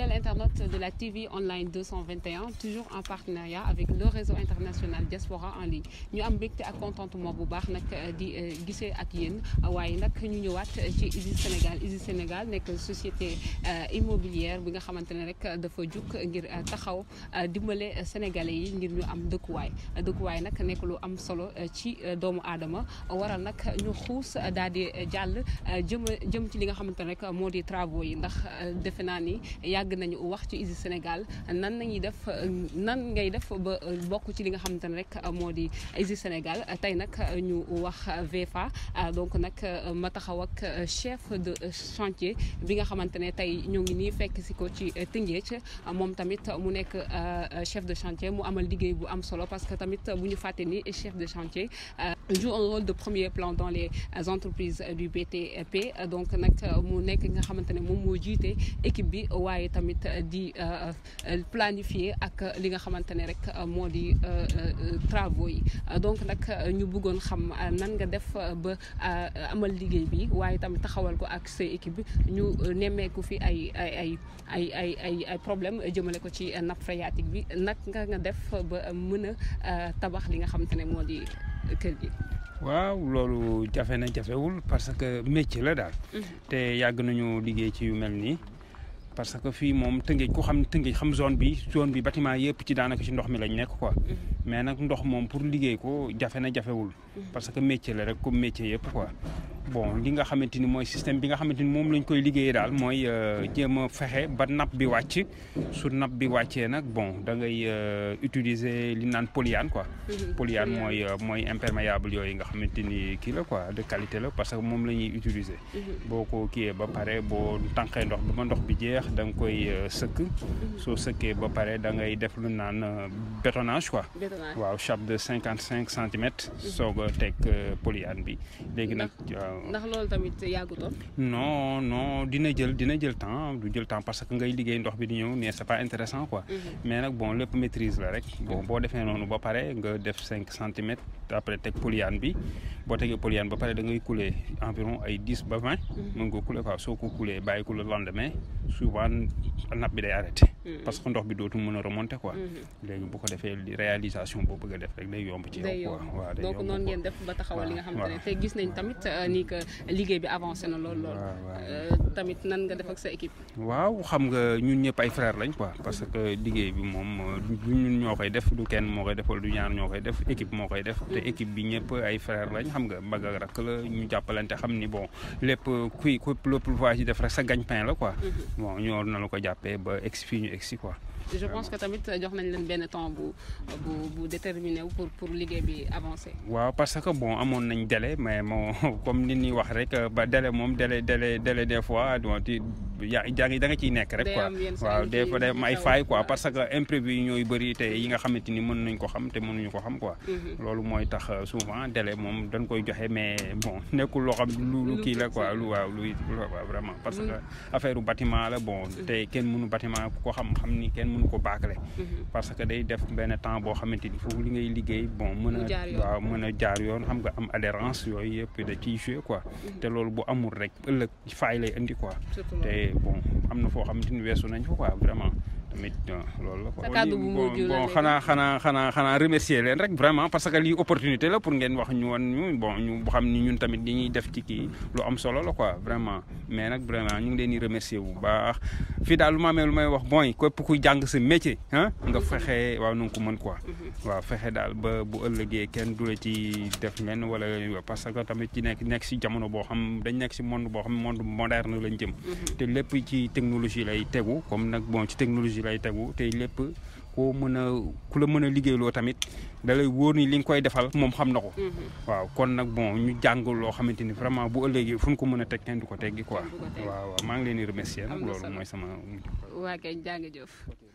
Fidèles internautes de la TV online 221 toujours en partenariat avec le réseau international Diaspora en ligne ñu am mbégte ak contentement bu baax nag di gisee ak yéen waaye nag ñu ñëwaat ci ISIS Sénégal ISIS Sénégal nekk société immobilière bi nga xamante ne rek dafa jug ngir taxaw dimbale sénégalais yi ngir ñu am dëkkuwaay dëkkuwaay nag nekk lu am solo ci doomu aadama waral nag ñu xuus daal di jàll jëm jëm ci li nga xamante ne rek moo di travaux yi ndax defe naa ni yàgg nañu wax ci ISIS Sénégal nan nañuy def nan ngay def ba bokk ci li nga xamante ne rek moo di ISIS Sénégal tey nag ñu wax VFA donc nag ma taxaw ak chef de chantier bi nga xamante ne tey ñoo ngi nii fekk si ko ci Tëngéej moom tamit mu nekk chef de chantier mu amal liggéey bu am solo parce que tamit bu ñu fàtte ni chef de chantier joue un rôle de premier plan dans les entreprises du BTP donc nag mu nekk nga xamante ne moom moo jiite équipe bi waaye tamit di planifier ak li nga xamante ne rek moo di travaux yi donc nag ñu bëggoon xam nan nga def ba amal liggéey bi waaye tamit taxawal ko ak sa équipe bi ñu nemmeeku fi ay ay ay ay ay ay ay problème jëmale ko ci nappe phréatique bi nag nga nga def ba mën a tabax li nga xamante ne moo di kër gi. waaw loolu jafe na jafewul parce que métier la daal. te yàgg nañu liggéey ci yu mel nii. parce que fii moom tëngéej ku xam tëngéej xam zone bi zone bi bâtiment yëpp ci daanaka ci ndox mi lañ nekk quoi. mais nag ndox moom pour liggéey ko jafe na jafewul. parce que métier la rek comme métier yëpp quoi. bon li nga xamante ni mooy système bi nga xamante ni moom lañ koy liggéeyee daal mooy jéem a fexe ba napp bi wàcc su napp bi wàccee nag bon da ngay utiliser li naan polyane quoi. polyane mooy mooy imperméable yooyu nga xamante ni kii la quoi de qualité la parce que moom la ñuy utiliser. boo ko kiiyee ba pare boo tànqee ndox bi ba ndox bi jeex da nga koy sëkk. soo sëkkee ba pare da ngay def lu naan bétonnage quoi. waaw chape de cinquante cinq centimètres. soog a teg polyane bi léegi nag. ndax loolu tamit yàggutoon. non non dina jël dina jël temps du jël temps parce que ngay liggéey ndox bi di ñëw mais c'est pas intéressant quoi. mais nag bon lépp maîtrise la rek. bon boo defee noonu ba pare nga def cinq centimètres après teg polyane bi boo tegee polyane ba pare da ngay couler environ ay dix ba vingt. mën nga couler quoi soo ko couler bàyyi ko le lendemain souvent nappe bi day arrêté. parce que ndox bi dootu mën a remonter quoi. léegi bu ko defee réalisation boo bëgg a def rek day yomb ci yow. quoi waaw day yomb donc noonu ngeen def ba taxawal li nga xamante ne te gis nañ tamit ni que liggéey bi avancé na lool lool. tamit nan nga def ak sa équipe. waaw xam nga ñun ñëpp ay frères lañ quoi parce que liggéey bi moom du ñun ñoo koy def du kenn moo koy def wala du ñaar ñoo koy def équipe moo koy def. te équipe bi ñëpp ay frères lañ xam nga mag ak rakk la ñu jàppalante xam ni bon lépp kuy ku lépp lu ci def rek sa gagne-pain la quoi. bon ñoo na la ko jàppee ba egsi fii ñu egsi quoi. je pense que tamit jox nañ leen benn temps bu bu bu déterminé wu pour pour liggéey bi avancer. waaw parce que bon amoon nañ délai mais moo comme ni ñuy wax rek ba délai moom délai délai délai des fois donc yaa da nga ciy nekk rek quoi. waaw des fois day am ay failles quoi parce que imprévu yi ñooy bëri te yi nga xamante ni mën nañ ko xam te mënuñu ko xam quoi. loolu mooy tax souvent délai moom dañ koy joxe mais bon nekkul loo xam lu kii la quoi lu waaw lu waaw vraiment. parce que affaire bâtiment la bon te kenn mënu bâtiment ku ko xam xam ni kenn mënu ko baakale parce que day def benn temps boo xamante ni foofu li ngay liggéey bon mën a waaw mën a jaar yoon xam nga am adhérence yooyu yëpp da ciy joué quoi te loolu bu amul rek ëllëg faay lay indi quoi te bon am na foo xamante ni weesu nañ fa quoi vraiment tamit loolu la quoi bon xanaa xanaa xanaa xanaa remercier leen rek vraiment parce que lii opportunité la pour ngeen wax ñu woon ñu bon ñu xam ni ñun tamit li ñuy def ci kii lu am solo la quoi vraiment mais nag vraiment ñu ngi leen di remercier bu baax fii daal lu ma amee lu may wax bon képp kuy jàng sa métier ah nga fexe waaw nu nga ko mën quoi waaw fexe daal ba bu ëllëgee kenn du la ci def leen wala parce que tamit ci nekk nekk si jamono boo xam dañ nekk si monde boo xam monde moderne lañ jëm te lépp ci technologie lay tegu comme nag bon ci technologie lay tegu te lépp koo mën a ku la mën a liggéeyloo tamit da lay wóor ni li nga koy defal moom xam na ko. waaw kon nag bon ñu jàng loo xamante ni vraiment bu ëllëgee fu ñu ko mën a teg kenn du ko teggi quoi. waaw waaw maa ngi leen di remercier nag loolu mooy sama. waa kay jàng jëf.